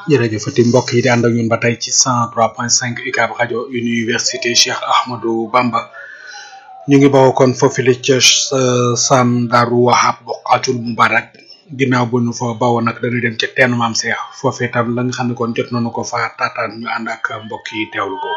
jërëjëfati mbokk yi di ànd ak ñun ba tey ci 103.5 UCAB rajo université Cheikh Ahmadou Bamba ñu ngi bawoo kon foofu li ca Sam Darou Wahab Boqatul Mubarak ginnaaw bu ñu fa bawoo nag dañuy dem ca teenu maam Cheikh foofee tam la nga xam ne kon jot nañu ko fa taataan ñu ànd ak mbokk yi teewlu ko.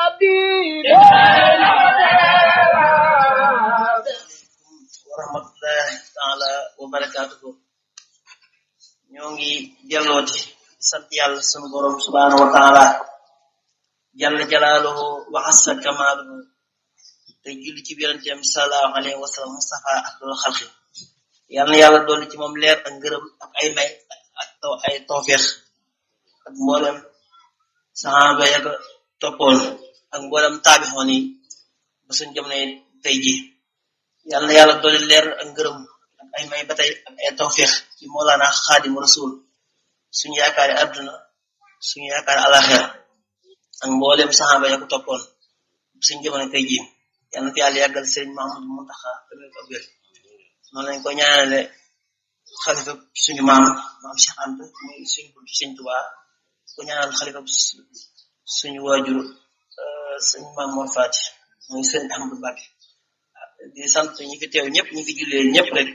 wa rahmatullahi taala wa barakaatuhu ñoo ngi dellooti sant yàlla sunu borom subhanahu wa taala jalla jalaaluhu wa assa kamaaluhu te julli ci biranteem sallallahu alayhi wa sallam mustafa afdal xalqi yàlla na yàlla dolli ci moom leer ak ngërëm ak ay may ak taw ay tawfeex ak mboolem saxaaba ya ko toppoon ak mboolem taabixoon yi ba suñ jamono tey ji yàlla na yàlla dolli leer ak ngërëm ak ay may ba tey ak ay tawfeex ci moolaana xaadimu rasul suñu yaakaari adduna suñu yaakaari alaxira ak mboolem saxaaba ya ko toppoon suñu jamono tey ji yàlla na fi yàlla yàggal sëriñ Mahamadou Muntaxa tamit ko biir noonu lañ ko ñaanale xalifa suñu maam maam Cheikh Anta muy suñu buntu sëñ Tuubaa ko ñaanal xalifa suñu waajur suñu maam Mor Faati muy sëriñ Ahmadou Mbacke di sant ñi fi teew ñëpp ñi fi jullee ñëpp rek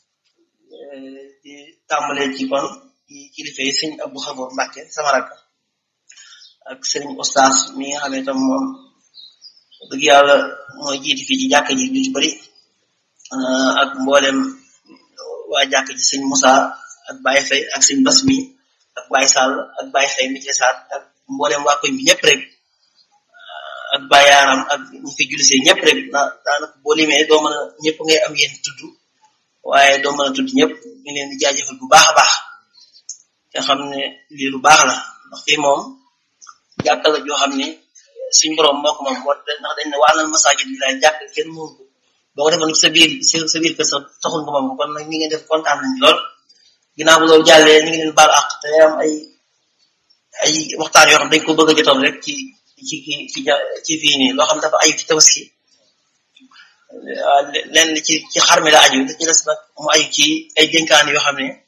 di tàmbalee ci kon ci kilifa yi sëñ Abdou Xafoor Mbacke sama rakk ak sëriñ Oustaz mi nga xam ne tam moom dëgg yàlla mooy jiiti fii ci jàkka ji ñu ci bëri ak mboolem waa jàkka ji sëñ Moussa ak Baye Faye ak sëñ Bas mi ak Baye Sall ak Baye Faye mi ci saat ak mboolem waa koñ bi ñëpp rek ak bayaaram ak ñi fi jullisee ñëpp rek daanaka boo limee doo mën a ñëpp ngay am yéen tudd waaye doo mën a tudd ñëpp ñu leen di jaajëfal bu baax a baax te xam ne lii lu baax la ndax fii moom jàkka la joo xam ne suñ borom moo ko moom wat ndax dañ ne wàllal masaajid bi laay jàkk kenn mënu ko boo ko defoon sa biir sa biir kër sa taxul nga moom ko kon nag ñi ngeen def kontaan nañ lool ginnaaw bu loolu jàllee ñu ngi leen baal àq te am ay ay waxtaan yoo xam dañ ko bëgg a jotoon rek ci ci ci ci ci fii nii loo xam dafa aju ci tabaski lenn ci ci xar mi la aju da ci des nag mu aju ci ay dénkaan yoo xam ne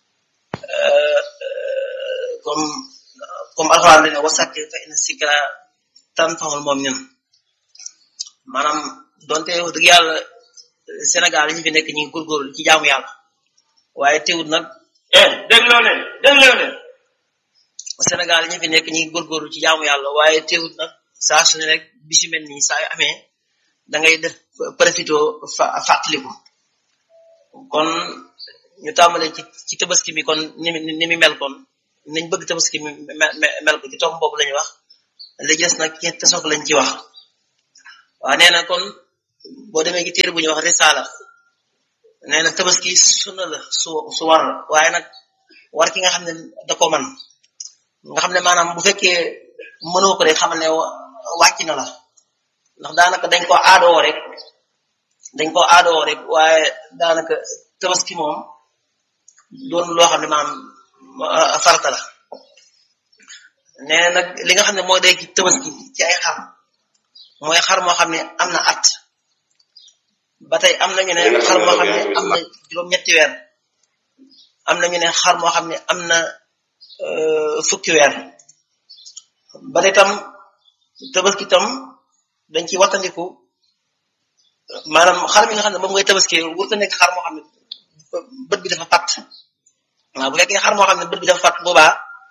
comme comme alxuraan dane wasakki fa inna sikra tanfa'ul mu'minin maanaam donte wax dëgg yàlla Sénégal yi ñu fi nekk ñu ngi góorgóorlu ci jaamu yàlla waaye teewut nag eh dégloo leen dégloo leen Sénégal yi ñu fi nekk ñi ngi góorgóorlu ci jaamu yàlla waaye teewut nag saa su ne rek bi si mel nii saa yu amee da ngay def profito fa fàttaliku kon ñu tàmbalee ci ci tabaski mi kon ni mi ni mi mel kon nañ bëgg tabaski mi mel ko ci tomb boobu la ñu wax li des nag ci tasof lañ ci wax waaw nee na kon boo demee ci téere bu ñuy wax risala nee na tabaski sunna la su su war la waaye nag war ki nga xam ne da ko man nga xam ne maanaam bu fekkee mënoo ko rek xamal ne wàcc na la ndax daanaka dañ ko aadoo rek dañ ko aadoo rek waaye daanaka tabaski moom doon loo xam ne maanaam farata la nee na nag li nga xam ne mooy day ci tabaski ci ay xar mooy xar moo xam ne am na at ba tey am nañu ne xar moo xam ne am na juróom-ñetti weer am nañu ne xar moo xam ne am na fukki weer ba tey tam tabaski tam dañ ci wattandiku maanaam xar mi nga xam ne moom ngay tabaski wur ko nekk xar moo xam ne bët bi dafa fat waaw bu fekkee xar moo xam ne bët bi dafa fat boobaa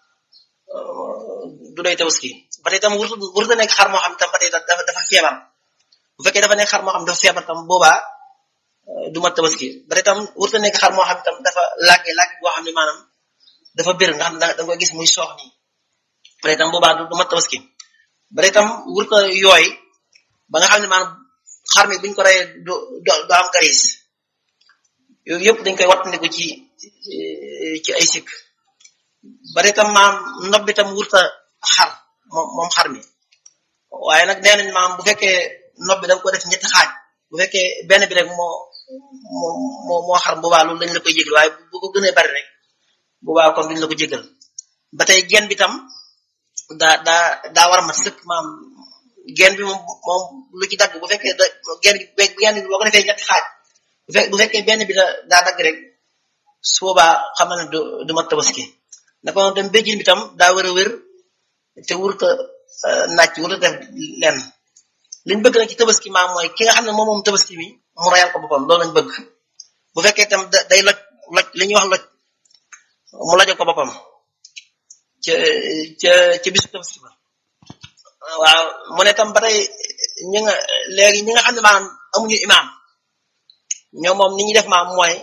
du doy tabaski ba tey tam wur wur ko nekk xar moo xam ne tam ba tey dafa dafa feebar bu fekkee dafa nekk xar moo xam ne dafa feebar tam boobaa du mat tabaski ba tey tam wur ko nekk xar moo xam ne tam dafa làgge làgge boo xam ne maanaam dafa bir nga xam ne da nga koy gis muy soox nii ba tey tam boobaa du mat tabaski ba tey tam wur ko yooy ba nga xam ne maanaam xar mi buñ ko reyee du du am garis yooyu yëpp dañ koy wattandiku ci ci ay sikk ba tey tam maam nob bi tam wurta xar moom moom xar mi waaye nag nee nañ maam bu fekkee nob bi da nga ko def ñetti xaaj bu fekkee benn bi rek moo moo moo xar boobaa loolu dañ la koy jégal waaye bu ko gënee bari rek boobaa kon duñ la ko jégal ba tey gen bi tam daa daa daa war a mat sëkk maam gen bi moom moom lu ci dagg bu fekkee da gen bi gen bi boo ko defee ñetti xaaj bu fekkee benn bi da daa dagg rek su boobaa xam na ne du du mat tabaski naka noonu tam béjjin bi tam daa war a wér te wurta nàcc wurta def lenn liñ bëgg nag ci tabaski maam mooy ki nga xam ne moom moom tabaski mi mu rayal ko boppam loolu lañ bëgg bu fekkee tam day loj loj li ñuy wax loj mu lojal ko boppam ca ca ca bisu tabaski ba waaw mu ne tam ba tey ñi nga léegi ñi nga xam ne maanaam amuñu imaam ñoom moom ni ñuy def maam mooy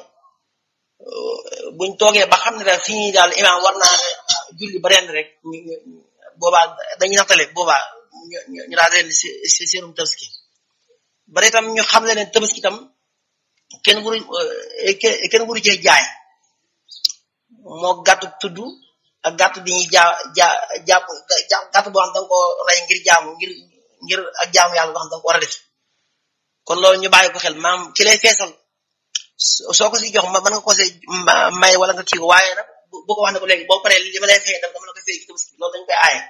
buñ toogee ba xam ne daal fi ñuy daal imaam war naa julli ba rend rek boobaa dañuy nattale boobaa ñu daal rend si si seenum tabaski ba itam ñu xam le ne tabaski tam kenn wuru kenn wuru cee jaay moo gàtt tudd ak gàtt bi ñuy jaa jaa jàpp gàtt boo xam da nga ko rey ngir jaamu ngir ngir ak jaamu yàlla boo xam da nga ko war a def kon loolu ñu bàyyi ko xel maam ki lay feesal soo ko si jox mën nga ko see may wala nga kii ko waaye nag bu ko wax ne ko léegi boo paree li ma lay fay dama la koy fay ci tabaski loolu dañ koy aaye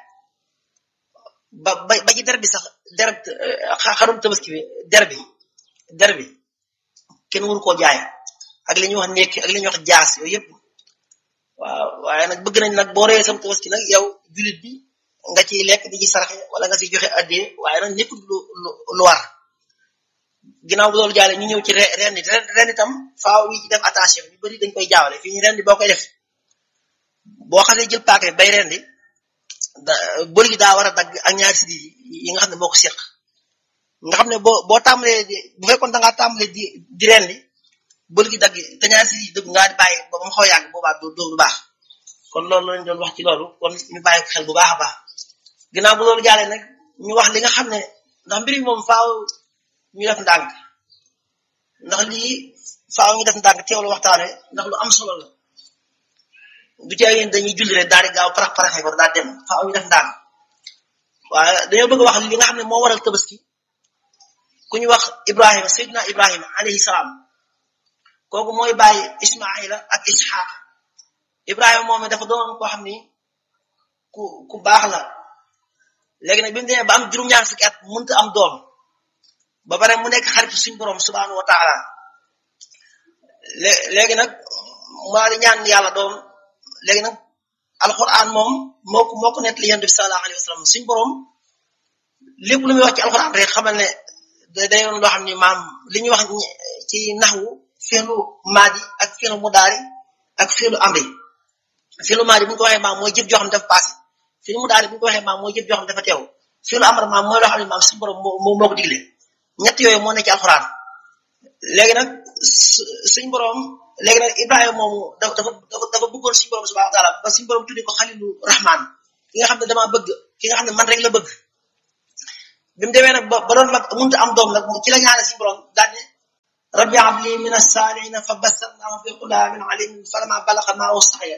ba ba ba ci der bi sax der xarum tabaski bi der bi der bi kenn wuru koo jaay ak li ñuy wax nekk ak li ñuy wax jaas yooyu yëpp waaw waaye nag bëgg nañ nag boo reyee sam tabaski nag yow julit bi nga ciy lekk di ci saraxe wala nga ciy joxe addee waaye nag nekkul lu lu war ginnaaw bu loolu jaale ñu ñëw ci ren di ren itam faaw ñi ci def attention ñu bëri dañ koy jaawale fii ñu ren di boo koy def boo xasee jël paaka bay ren di bëri gi daa war a dagg ak ñaari siddi yi nga xam ne moo ko seq nga xam ne boo boo tàmbalee bu fekkoon da ngaa tàmbalee di di ren di bëri gi dagg te ñaari siddi yi dëgg ngaa di bàyyi ba mu xaw a yàgg boobaa du du baax kon loolu lañ doon wax ci loolu kon ñu bàyyi ko xel bu baax a baax ginnaaw bu loolu jaalee nag ñu wax li nga xam ne ndax mbir mi moom faaw ñu def ndànk ndax lii faaw ñu def ndànk teewlu waxtaane ndax lu am solo la du tee yéen dañuy julli rek daal di gaaw parax paraxee ko daal dem faaw ñu def ndànk waaye dañoo bëgg wax li nga xam ne moo waral tabaski ku ñu wax Ibrahima Seydina Ibrahima alayhi salaam kooku mooy bàyyi Ismaila ak Ishaq Ibrahima moom dafa doon koo xam ni ku ku baax la léegi nag bi mu demee ba am juróom-ñaar fukki at mënut am doom ba pare mu nekk xaritu suñu borom subhanahu wa taala léegi nag mu daal di ñaan yàlla doom léegi nag alquran moom moo ko moo ko nekk li yonent bi sallallahu alayhi wa sallam suñu borom lépp lu muy wax ci alquran rek xamal ne day doon loo xam ni maam li ñuy wax ci naxwu fi'lu maadi ak fi'lu mudaari ak fi'lu amri fi'lu maadi bu ñu ko waxee maam mooy jëf joo xam ne dafa passé fi'lu mudaari bu ñu ko waxee maam mooy jëf joo xam ne dafa teew fi'lu amr maam mooy loo xam ne maam suñu borom moo moo ko digle ñett yooyu moo nekk ci alxuraan léegi nag suñ borom léegi nag Ibrahima moomu dafa dafa dafa bëggoon suñu borom subhanahu wa taala ba suñu borom tudde ko xalilu rahman ki nga xam ne damaa bëgg ki nga xam ne man rek la bëgg bi mu demee nag ba ba doon mag mënut am doom nag ci la ñaane suñu borom daal ne rabbi habli min as-salihin fa bassarnahu bi ghulamin alim falamma balagha ma'ahu as-sa'ya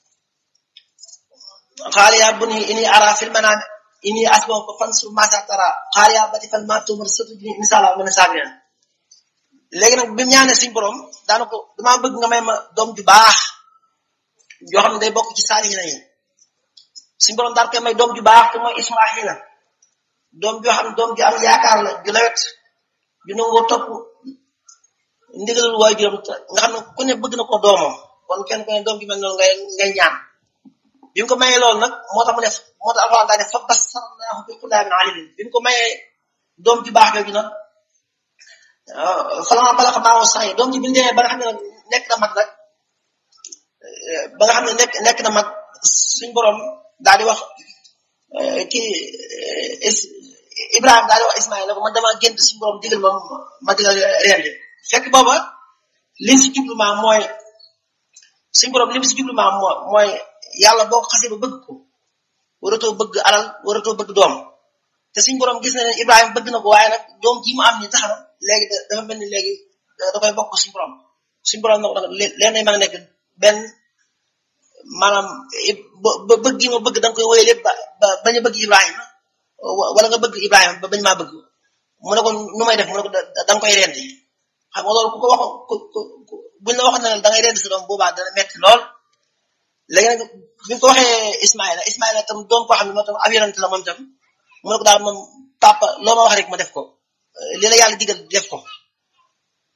qala ya bunayya inni ara fil manami inni asbahaka fansur ma sa tara qaala yaa abati fal maa tu'mar satajiduni inshaa Allah mina saabiriin léegi nag bi mu ñaanee suñu borom daana ko damaa bëgg nga may ma doom ju baax joo xam ne day bokk ci saalihiina yi suñu borom daal koy may doom ju baax te mooy Ismaahila doom joo xam ne doom ju am yaakaar la ju lawet ju nangoo topp ndigalul waajuram nga xam ne ku ne bëgg na ko doomam kon kenn ku ne doom ju mel noonu ngay ngay ñaan bi mu ko mayee loolu nag moo tax mu def moo tax alxuraan daa def fa bassarnaahu bi ghulaamin aliim bi mu ko mayee doom ju baax jooju nag falammaa balagha ma'ahu as-sa'y doom ji bi mu demee ba nga xam ne nag nekk na mag nag ba nga xam ne nekk nekk na mag suñ borom daal di wax kii Ibrahima daal di wax Ismaïla ko man damaa gént suñu borom digal ma ma digal rendi fekk booba liñ si jublu maam mooy suñu borom lim si jublu maam mooy yàlla boo ko xasee ba bëgg ko waratoo bëgg alal waratoo bëgg doom te suñu borom gis na ne Ibrahima bëgg na ko waaye nag doom ji mu am ni tax na léegi dafa mel ni léegi da koy bokk suñu borom suñu borom nag leen nay mën a nekk benn maanaam ba bëgg gi ma bëgg da nga koy wéyale ba ba bañ a bëgg Ibrahima wala nga bëgg Ibrahima ba bañ maa bëgg mu ne ko nu may def mu ne ko da nga koy rendi xam nga loolu ku ko wax ku buñ la waxoon ne da ngay rendi sa doom boobaa dana metti lool léegi nag bi ko waxee Ismaïla Ismaïla tam doom koo xam ne moo tam ab yonent la moom tam mu ne ko daal moom papa loo ma wax rek ma def ko li la yàlla digal def ko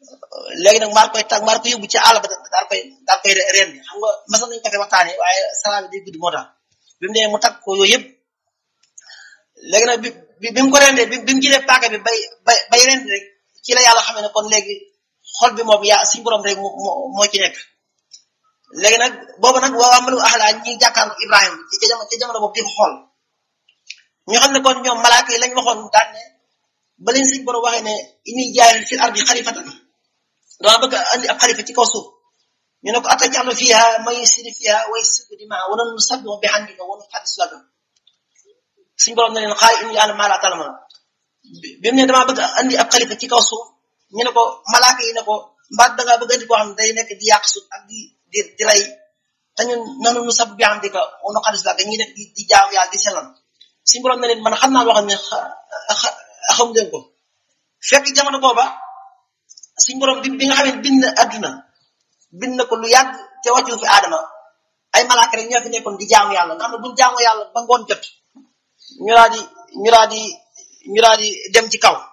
léegi nag maar koy tag maar ko yóbbu ci àll ba daal koy daal koy reen bi xam nga masan nañu ko fi waxtaanee waaye salaa bi day gudd moo tax bi mu nee mu tag ko yooyu yëpp léegi nag bi bi mu ko rendee bi bi mu jëlee paaka bi bay bay bay rendi rek ci la yàlla xamee ne kon léegi xol bi moom yaa suñu borom rek moo moo ci nekk léegi nag boobu nag waa amalu axlaa ñi jàkkaarlu Ibrahima ci jamono ci jamono boobu di ko xool ñu xam ne kon ñoom malaaka yi lañ waxoon daan ne ba leen suñu borom waxee ne inni jaayil fil ardi xalifatan dama bëgg andi ab xalifa ci kaw suuf ñu ne ko atajalu fiha may yusri fiha wa yasfiku dimaa wa nusabbihu bihamdika wa nuqaddisu laka suñu borom ne leen xaal inni yàlla maa laa ta'lamuun bi mu ne damaa bëgg andi ab xalifa ci kaw suuf ñu ne ko malaaka yi ne ko mbaat da ngaa bëgg andi koo xam ne day nekk di yàq suuf ak di di di rey te ñun nanu nusabbihu bihamdika wa nuqaddisu laka ñuy nekk di di jaamu yàlla di sellal suñu borom ne leen man xam naa loo xam ne xam ngeen ko fekk jamono booba suñ borom bi bi nga xam ne bind na adduna bind na ko lu yàgg te wàccu fi aadama ay malaaka rek ñoo fi nekkoon di jaamu yàlla nga xam ne buñ jaamu yàlla ba ngoon jot ñu daal di ñu daal di ñu daal di dem ci kaw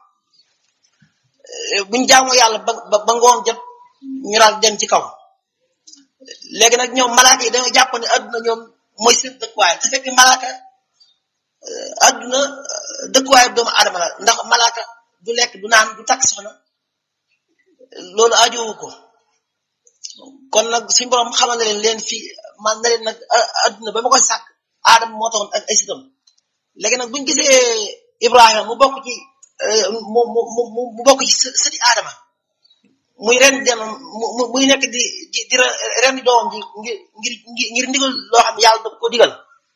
buñ jaamu yàlla ba ba ngoon jot ñu daal di dem ci kaw léegi nag ñoom malaaka yi dañoo jàpp ne adduna ñoom mooy seen dëkkuwaay te fekk malaaka adduna dëkkuwaayu doomu aadama la ndax malaaka du lekk du naan du takk soxna loolu ajowu ko kon nag suñu borom xamal na leen leen fii man na leen nag adduna ba ma koy sàkk aadama moo taxoon ak ay sitam léegi nag buñu gisee Ibrahima mu bokk ci mu mu mu mu bokk ci sëti aadama muy ren dem mu muy nekk di di di ren di doomam ji ngir ngir ngir ndigal loo xam ne yàlla da ko digal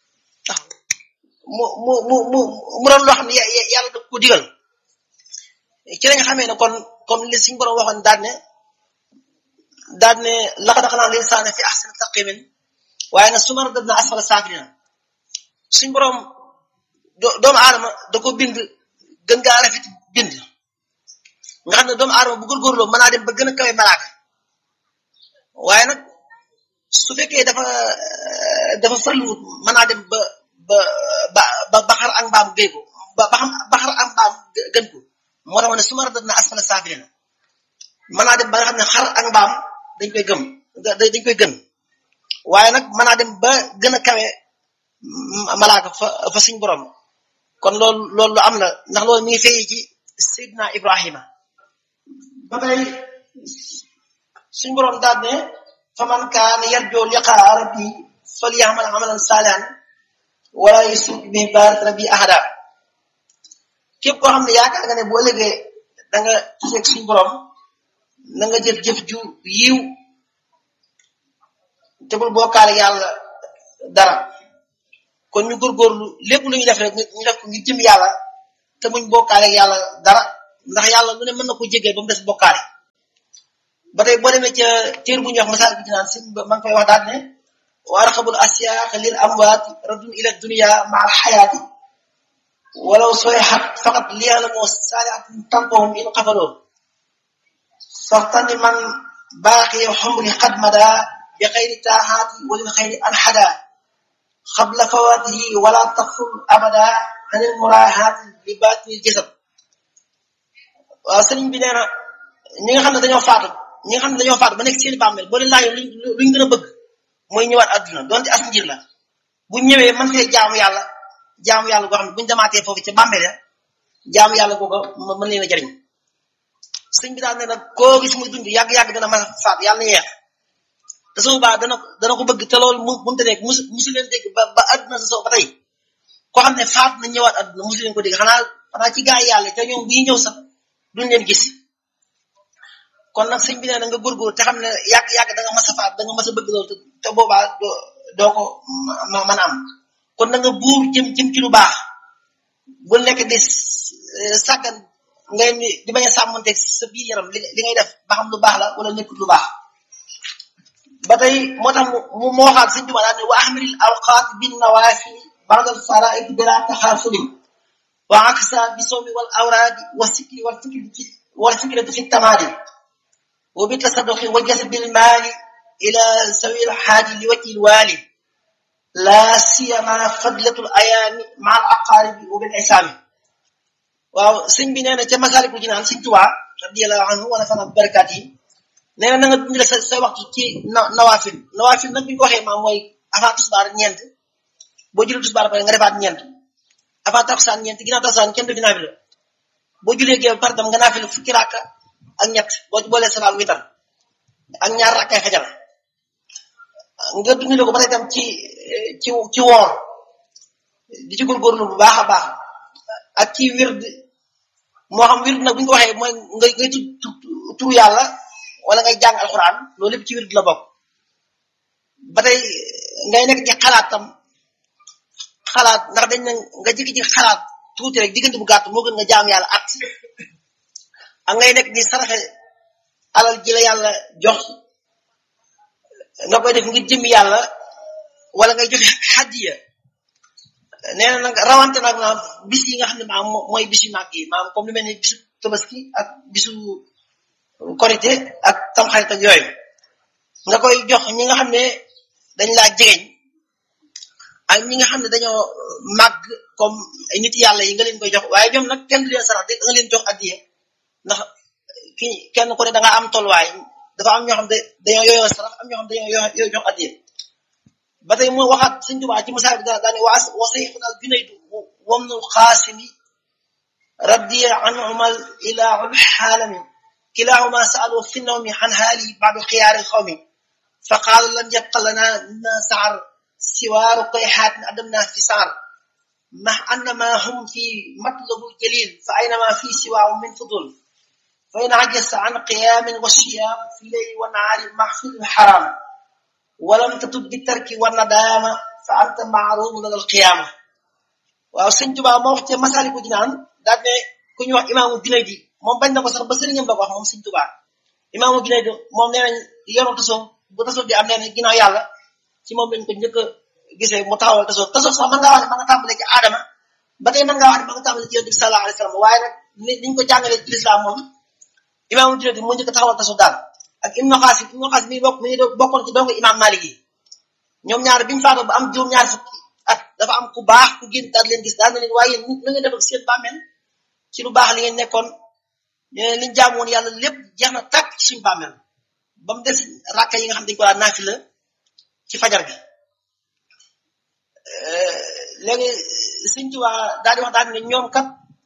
mu mu mu mu mu doon loo xam ne yàlla da ko digal ci lañ xamee ne kon comme li suñu borom waxoon daal ne daal ne laqad xalaqnal insaana fi ahsani taqwiim waaye nag summa radadnaa asfala saafiliina suñu borom doomu aadama da ko bind gën gaa rafet bind nga xam ne doomu aadama bu góorgóorloo mën naa dem ba gën a kawe malaaka waaye nag su fekkee dafa dafa farluwut mën naa dem ba ba ba ba xar ak mbaam géy ko ba ba xam ba xar ak mbaam gën ko moo tax ma ne su ma radadnaa asfala saafiliina mën naa dem ba nga xam ne xar ak mbaam dañ koy gëm dañ koy gën waaye nag mën naa dem ba gën a kawe malaaka fa fa suñ borom kon loolu loolu lu am la ndax loolu mi ngi fay ci Seydina Ibrahima ba tey suñ borom daal ne fa man kaana yarju liqaa rabbi falyamal amalan saalihan wala yushrik bi ibaadati rabbi ahada képp koo xam ne yaakaar nga ne bu ëllëgee da nga taseeg suñ borom na nga jëf jëf ju yiw te bul bokkaale yàlla dara kon ñu góorgóorlu lépp lu ñu def rek ñu def ko ngir jëm yàlla te muñ bokkaale yàlla dara ndax yàlla lu ne mën na ko jéggal ba mu des bokkaale ba tey boo demee ca téer bu ñuy wax masaal bi dinaan sin ma ngi koy wax daal ne wa arxabul asyaaq lil amwaati radun ila dunia ma al xayaati walaw soyxat faqat liyalamoo saalihatin tantohum in xafaloo faxtani man baaqi xumri xad mada bi xayri taaxaati walil xayri anxada xabla fawaatihi wala taxful abada anil muraaxaati li baatinil jasad waaw sëriñ bi nee na ñi nga xam ne dañoo faatu ñi nga xam ne dañoo faatu ba nekk seen bàmmeel boo leen laajee luñ luñ gën a bëgg mooy ñëwaat àdduna donte as njir la bu ñëwee man fee jaamu yàlla jaamu yàlla goo xam ne buñu demaatee foofu ca bàmmeel ya jaamu yàlla googu mën leen a jariñ sëñ bi daal ne nag koo gis muy dund yàgg-yàgg dana mën a faatu yàlla na yeex te su boobaa dana dana ko bëgg te loolu mu mënta nekk musu musu leen dégg ba ba àdduna sa soo ba tey koo xam ne faat na ñëwaat àdduna musu leen ko dégg xanaa xanaa ci gaa yi yàlla te ñoom bu ñu ñëw sax duñ leen gis kon nag sëñ bi nee na nga góorgóor te xam ne yàgg-yàgg da nga mas a faat da nga mas a bëgg loolu te boobaa doo doo ko mën a am kon na nga buur jëm jëm ci lu baax bu nekk di sàggan ngay di bañ a sàmmanteeg sa biir yaram li li ngay def ba xam lu baax la wala nekkul lu baax ba tey moo tax mu mu waxaat sëñ Tuubaa daal ne wa ahmiril awqaat bin nawaafil ba'dal faraa'id bila taxaafulin wa aksa bi sawmi wal awraadi wa sikri wal fikri wal fikrati fi tamaadi wa bi tasadduqi wa jasbil maali ila sawil xaaji li wajhil waali la siyama fadlatul ayaami ma al aqaaribi wa bil isaami waaw sëñ bi nee na ca Masaalikul Jinaan sëñ Tuubaa radiyallahu anhu wa nafana barakaat yi nee na na nga dundale sa sa waxtu ci na nawaafil nawaafil nag bi ñu ko waxee maam mooy avant tisbaar ñeent boo jullee tisbaar pare nga defaat ñeent avant takusaan ñeent ginnaaw takusaan kenn du dinaa fi la boo jullee gee par tam nga naafila fukki rakka ak ñett boo boolee salaam witar ak ñaar rakkay fajar nga dundale ko ba tey tam ci ci ci woor di ci góorgóorlu bu baax a baax ak ci wird moo xam wird nag bu ñu ko waxee mooy nga ngay tudd turu yàlla wala ngay jàng alxuraan loolu lépp ci wird la bokk ba tey ngay nekk ci xalaat tam xalaat ndax dañ ne nga jikki ci xalaat tuuti rek diggante bu gàtt moo gën nga jaam yàlla at ak ngay nekk di saraxe alal ji la yàlla jox nga koy def ngir jëmmi yàlla wala ngay joxe hadiya nee na nag rawante nag maam bis yi nga xam ne maam mooy bis yu màgg yi maam comme lu mel ni bisu tabaski ak bisu korité ak tamxarit ak yooyu nga koy jox ñi nga xam ne dañ laa jegeñ ak ñi nga xam ne dañoo màgg comme ay nit yàlla yi nga leen koy jox waaye ñoom nag kenn du leen sarax da nga leen jox addiye ndax ki kenn ku ne da nga am tolluwaay dafa am ñoo xam ne dañoo yooyoo sarax am ñoo xam ne dañoo yooyoo jox addiye ba tey mu waxaat sëñ Tuubaa ci misaal bi daane waa wa sayxuna al junaydu wamnu xaasimi radiya anhumal ilahul xaalami kilahuma saalu fi nawmi an haali baadu xiyaari xawmi fa qaalu lam yabqa lana ma saar siwaaru koy xaatin adamna fi saar ma annama hum fi matlabul jalil fa aynama fi siwaahu min fudul fa in ajasta an qiyaamin wa siyaam fi leyli wa nahaari maxfilul xaraam walam tatub bi tarki wa nadaama fa anta maarum lal alqiyaama waaw sëñ Tuubaa moo wax ci Masaalikul Jinaan daal ne ku ñuy wax imaamu Junaydi moom bañ na ko sax ba sëriñam ba ko wax moom sëñ Tuubaa imaamu Junaydi moom nee nañ yoonu tasoo bu tasoo di am nee na ginnaaw yàlla ci moom lañ ko njëkk a gisee mu taxawal tasoo tasoo sax mën ngaa wax ne ma nga tàmbalee ci aadama ba tey mën ngaa wax ne ma nga tàmbalee ci yonent bi sallallahu alayhi wa sallam waaye nag ni niñ ko jàngalee ci lislaam moom imaamu Junaydi moo njëkk a taxawal tasoo daal ak Ibnu Xaasim Ibnu Xaasim mi bokk mi ngi bokkoon ci dongo imaam Maalik yi ñoom ñaar biñu faatoo ba am juróom-ñaar fukki at dafa am ku baax ku génn daal leen gis daal na leen waaye yéen na ngeen def ak seen bàmmeel ci lu baax li ngeen nekkoon ñu ne liñ jaamu woon yàlla lépp jeex na tàkk ci suñu bàmmeel ba mu des rakka yi nga xam dañu ko daan naafila ci fajar gi léegi Sëñ Tuubaa daal di wax daal ne ñoom kat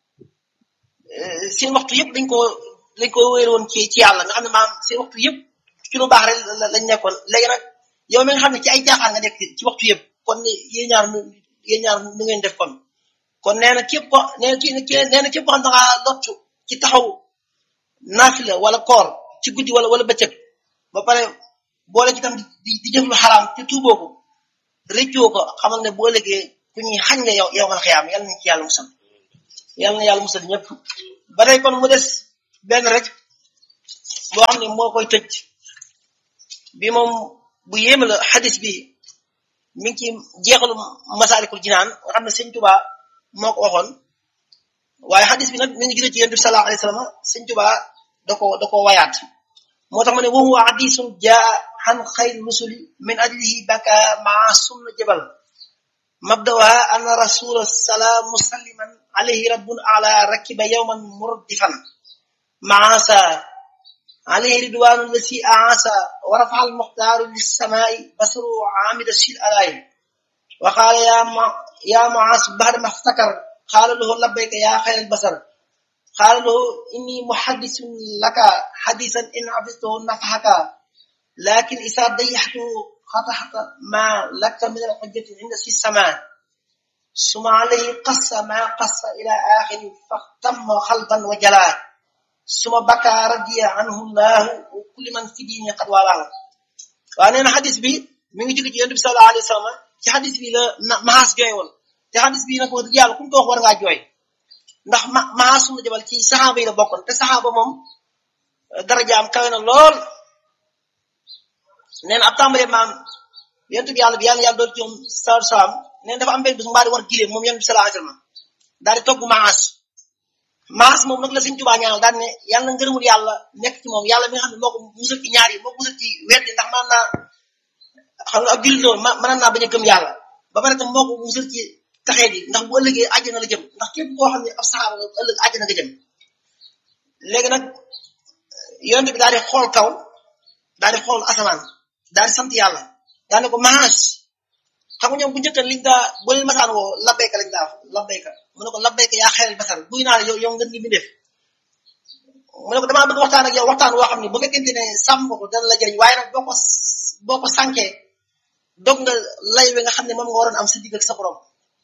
seen waxtu yëpp dañ ko dañ ko wéer woon ci ci yàlla nga xam ne maam seen waxtu yëpp ci lu baax rek lañ nekkoon léegi nag yow mi nga xam ne ci ay jaaxaan nga nekk ci waxtu yëpp kon yéen ñaar nu yéen ñaar nu ngeen def kon kon nee na képp ko nee na nee na képp ko xam da ngaa lottu ci taxaw naafila wala koor ci guddi wala wala bëccëg ba pare boole ci tam di di jëf lu xaraam te tuuboo ko rëccoo ko xamal ne boo légee ku ñuy xañ nga yow yow man xiyaam yàlla nañ ci yàlla musal yàlla na yàlla musal ñëpp ba tey kon mu des benn rek boo xam ne moo koy tëj bi moom bu yéeme la xadis bi mi ngi ci jeexalu masaalikul jinaan nga xam ne sëñ Tuubaa moo ko waxoon waaye xadis bi nag mi ngi jóge ci yonent bi sallallahu alayhi wa sallam sëñ Tuubaa da ko da ko wayaat moo tax ma ne wa huwa hadisun jaa an xayri rusuli min ajlihi baka maa sunna jabal mabdawaha anna rasula salaam musalliman alayhi rabbun ala rakiba yawman murdifan maasa عليه رضوان الذي أعاسى ورفع المختار للسماء بصره عامد الشيء عليه وقال يا ما يا معاذ بعد ما افتكر قال له لبيك يا خير البصر قال له إني محدث لك حديثا إن حفظته نفحك لكن إذا ضيحته خطحت ما لك من الحجة عند في السماء ثم عليه قص ما قص إلى آخر فاختم خلبا وجلاه suma baka radiya anhu llahu wa kulli man fi diini qad walaahu waaw nee na xadis bi mi ngi jóge ci yonent bi sallallahu alayhi wa sallam ci xadis bi la maas jooy woon te xadis bi nag wax dëgg yàlla ku mu ko wax war ngaa jooy ndax ma maas suma jabal ci saxaaba yi la bokkoon te saxaaba moom darajaam kawe na lool nee na ab tàmbalee maam yonent bi yàlla bi yàlla yàlla doon ci moom sallallahu salaam nee na dafa am benn bis mu mbaa di war gileem moom yonent bi sallallahu alayhi wa sallam daal di togg maas maas moom nag la Sëñ Tuubaa ñaanal daan ne yàlla na ngërëmul yàlla nekk ci moom yàlla mi nga xam ne moo ko musal ci ñaar yi moo ko musal ci weddi ndax mën naa xam nga ab jullit loolu mën naa bañ a gëm yàlla ba pare tam moo ko musal ci taxee di ndax bu ëllëgee àjjana la jëm ndax képp koo xam ne ab saxaaba nga ëllëg àjjana nga jëm léegi nag yonent bi daal di xool kaw daal di xool asamaan daal di sant yàlla daal ne ko maas xam nga ñoom bu njëkk liñ daa bu leen masaan woo labbayka lañ daa labbayka mu ne ko labbayka yaa xeeral basar buy naa yow yow ngeen ngi mi def mu ne ko damaa bëgg waxtaan ak yow waxtaan woo xam ne bu fekkente ne sàmm ko dana la jëriñ waaye nag boo ko boo ko sànkee dog nga lay wi nga xam ne moom nga waroon am sa digg ak sa borom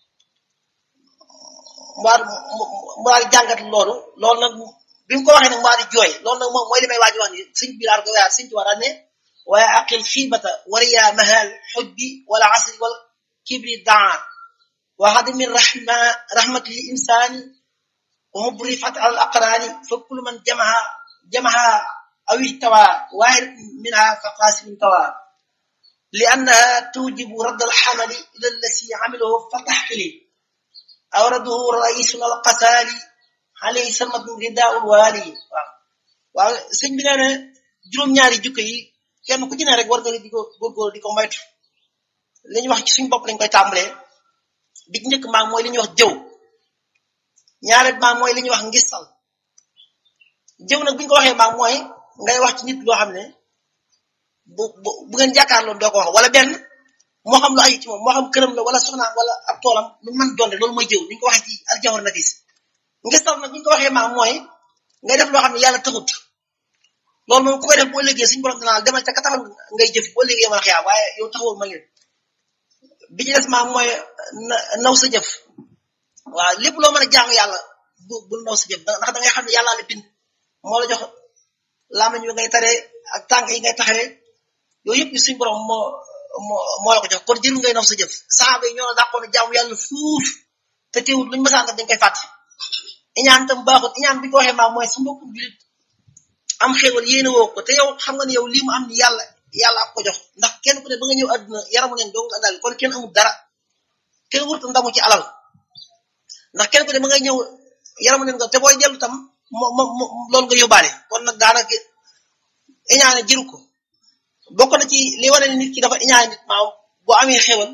mu daal mu daal di jàngat loolu loolu nag bi mu ko waxee nag mu daal di jooy loolu nag moom mooy li may waaj wax ni sëñ bi daal ko wayaat sëñ ci war ne waaye aqil xiibata wariya mahal xujbi wala asri wal kibri daa wa hadmi rahma rahmati li insani wa mubrifat al aqrani fa kullu man jamaha jamaha aw ihtawa wahid minha fa qasimin tawa li annaha tujibu radd al xamali ila allasi amilahu fa taxqili awradahu raisuna al qasali alayhi samat ridaul wali waaw waaw sëñ bi nee na juróom-ñaari jukko yi kenn ku ci ne rek war nga di ko góorgóor di ko moytu li ñuy wax ci suñu bopp lañ koy tàmbalee bi ci njëkk maam mooy li ñuy wax jëw ñaareel maam mooy li ñuy wax ngistal jëw nag bu ñu ko waxee maam mooy ngay wax ci nit loo xam ne bu bu bu ngeen jàkkaarloo doo ko wax wala benn moo xam lu aju ci moom moo xam këram la wala soxnaam wala ab toolam lu mën doon rek loolu mooy jëw ni ñu ko waxee ci aljawar nafis ngistal nag bu ñu ko waxee maam mooy ngay def loo xam ne yàlla taxut loolu moom ku koy def boo liggéey suñu borom danaa demal ca ka taxal ngay jëf boo liggéey mën a xiyaa waaye yow taxawul ma ngeen bi ci des maam mooy naw sa jëf waaw lépp loo mën a jaamu yàlla bu bul naw sa jëf ndax da ngay xam ne yàllaa la bind moo la jox lamañ bi ngay taree ak tànk yi ngay taxawee yooyu yëpp suñu borom moo moo moo la ko jox kon jëru ngay naw sa jëf saaba yi ñoo la dàqoon jaamu yàlla fuuf te teewul luñu mësaan def dañ koy fàtte iñaan tam baaxut iñaan bi ko waxee maam mooy sa mbokku julit am xéewal yéene woo ko te yow xam nga ne yow lii mu am ni yàlla yàlla ak ko jox ndax kenn ku ne ba nga ñëw àdduna yaramu neen doo nga àndal kon kenn amul dara kenn wurtu ndamu ci alal ndax kenn ku ne ba nga ñëw yaramu neen nga te booy dellu tam mo mo loolu nga yóbbaale kon nag daanaka iñaane jiru ko bokk na ci li wane ne nit ki dafa iñaane nit maaw boo amee xéewal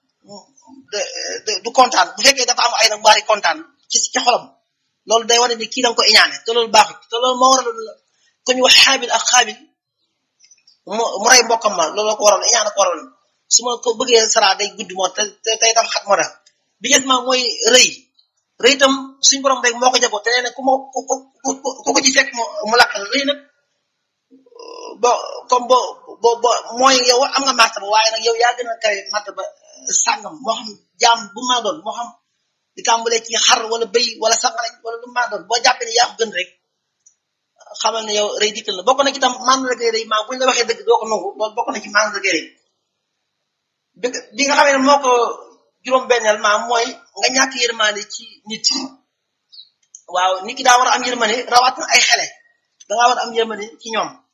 du kontaan bu fekkee dafa am ay nag mbaari kontaan ci ci xolam loolu day wane ni kii danga ko iñaane te loolu baaxut te loolu moo waral ku ñu wax xaabil ak xaabil mu mu rey mbokkam ma loolu ko waral iñaane ko waral su ma ko bëggee sara day gudd moo te te tey tam xat moo tax bi gis ma mooy rëy rëy itam suñu borom rek moo ko jagoo te nee na ku ma ku ku ku ko ci fekk mu lakkal rëy nag bo comme bo bo bo mooy yow am nga martaba waaye nag yow yaa gën a kawe martaba sàngam moo xam jaam bu maa doon moo xam di tàmbalee ci xar wala bëy wala sangarañ wala lu maa doon boo jàppee ne yaa ko gën rek xamal ne yow rëy dikkal la bokk na ci tam mandarga rëy maa buñ la waxee dëgg doo ko nangu loolu bokk na ci mandarga rëy bi bi nga xamee ne moo ko juróom-benneel maa mooy nga ñàkk yërmande ci nit waaw nit ki daa war a am yërmande rawatina ay xele dangaa war a am yërmande ci ñoom